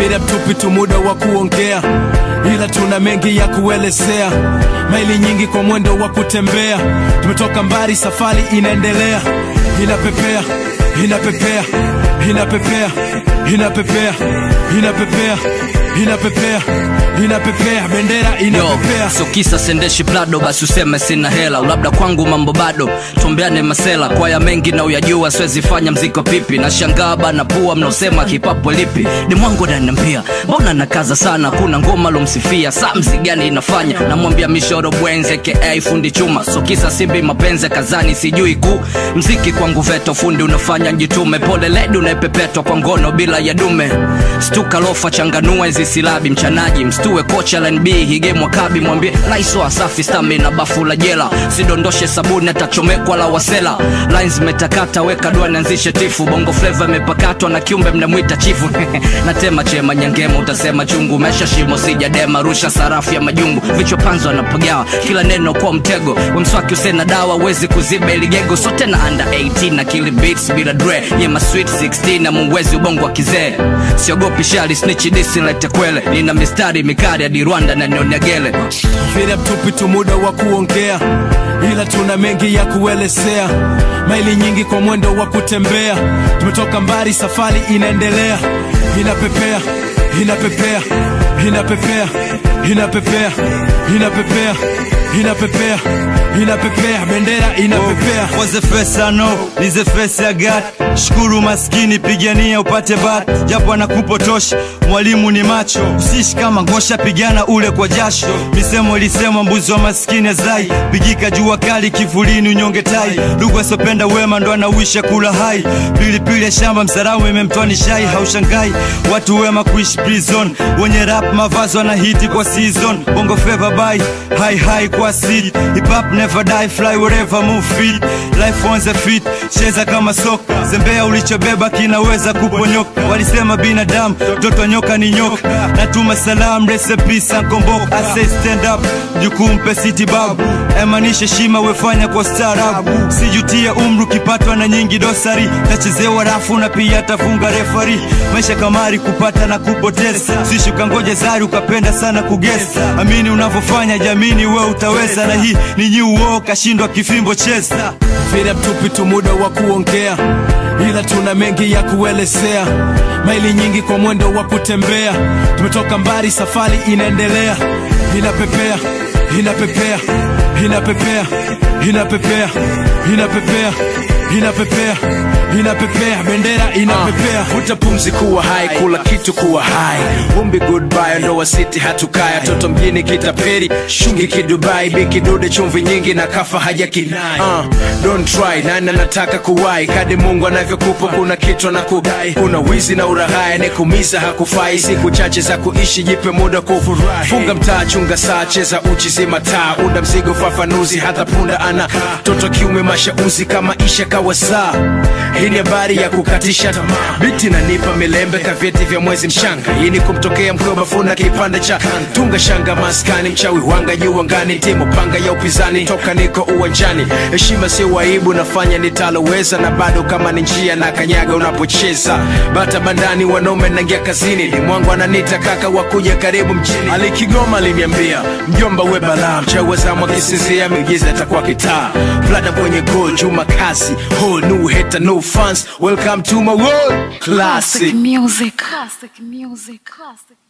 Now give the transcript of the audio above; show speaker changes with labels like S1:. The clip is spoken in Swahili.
S1: Vile mtupi tu muda wa kuongea, ila tuna mengi ya kuelezea. Maili nyingi kwa mwendo wa kutembea, tumetoka mbali, safari inaendelea. Inapepea, inapepea, inapepea, inapepea, inapepea, inapepea, inapepea, bendera
S2: Yo,
S1: inapepea.
S2: so kisa sendeshi plado basi useme sina hela labda kwangu mambo bado tuombeane masela kwaya mengi na uyajua siwezi fanya mziko pipi na shangaa bana pua mnaosema kipapo lipi ni mwangu ananiambia mbona nakaza sana kuna ngoma lomsifia saa mzi gani inafanya namwambia mishoro bwenze ka fundi chuma so kisa simbi mapenzi kazani sijui ku mziki kwangu veto fundi unafanya njitume pole ledi unaepepetwa kwa ngono bila ya dume stuka lofa changanua hizi silabi mchanaji mstue kocha lnb hige mwakabi mwambie laiso asafi stami na bafu la jela sidondoshe sabuni atachomekwa la wasela lines metakata weka dua nianzishe tifu bongo fleva imepakatwa na kiumbe mnamwita chifu natema chema nyangema utasema chungu mesha shimo sijadema rusha sarafu ya majungu vichwa panzo anapagawa kila neno kwa mtego wemswaki usena dawa wezi kuziba iligego so tena under 18 na kili beats bila dre yema sweet 16 na muwezi ubongo wa kizee siogopi shali snichi disi lete kwele nina mistari mikari hadi rwanda na nionyagele
S1: Vile mtupi tu muda wa kuongea, ila tuna mengi ya kuelezea. Maili nyingi kwa mwendo wa kutembea, tumetoka mbali, safari inaendelea. Inapepea, inapepea, inapepea, inapepea, inapepea, inapepea, inapepea, bendera inapepea.
S3: Was the first I know, is the first I got. Shukuru maskini, pigania upate bat, japo anakupotosha mwalimu ni macho. Usishi kama ngosha, pigana ule kwa jasho. Misemo ilisema mbuzi wa maskini azai, pigika jua kali kivulini, unyonge tai. Ndugu asopenda wema ndo anauisha kula hai. Pilipili ya shamba msaramu imemtoa ni shai, haushangai watu wema kuishi prison. Wenye rap mavazi wanahiti kwa season, bongo fever by high high kwa seed. Hip hop never die, fly wherever move feet. Life on the feet, cheza kama soka. Zembea ulichobeba kinaweza kuponyoka. Walisema binadamu mtoto nyoka ni nyoka. Natuma salam recipe sankomboka. I say stand up, jukumpe city babu. Emanisha shima wefanya kwa staarabu. Sijutie umru kipatwa na nyingi dosari. Tachezewa rafu na pia tafunga refari. Maisha kamari kupata na kupoteza. Sishuka ngoja zari ukapenda sana kugesa. Amini unavyofanya jamini we utaweza. Na hii ni new war kashindwa kifimbo cheza.
S1: Vile mtupi tu muda wa kuongea, ila tuna mengi ya kuelezea. Maili nyingi kwa mwendo wa kutembea, tumetoka mbali, safari inaendelea. Inapepea, inapepea, inapepea, inapepea, inapepea, inapepea, inapepea, bendera inapepea.
S4: vuta pumzi kuwa hai kula kitu kuwa hai umbi goodbye ndoa city hatukaya toto mjini kitaperi shungi kidubai bikidude chumvi nyingi na kafa haja kinai uh, don't try nani anataka kuwai kadi mungu anavyokupa kuna kitu na kudai kuna wizi na urahaya nekumiza hakufai siku chache za kuishi jipe muda kufurahi funga mtaa chunga saa cheza uchi zima taa unda mzigo fafanuzi hata punda ana toto kiume mashauzi kama isha kawa saa hii ni habari ya kukatisha tamaa biti nanipa milembe kavyeti vya mwezi mshanga hii ni kumtokea mkoba funa kipande cha tunga shanga maskani mchawi wanga juu angani timu panga ya upinzani toka niko uwanjani heshima sio waibu nafanya nitaloweza na bado kama ni njia na kanyaga unapocheza bata bandani wanaume nangia kazini ni mwangu ananita kaka wakuja karibu mjini alikigoma aliniambia mjomba we balaa mchawi wazamu akisinzia miujiza atakuwa kitaa plata kwenye gol juma kasi whole new hater no fans welcome to my world classic
S5: Classic music. Classic music. Classic.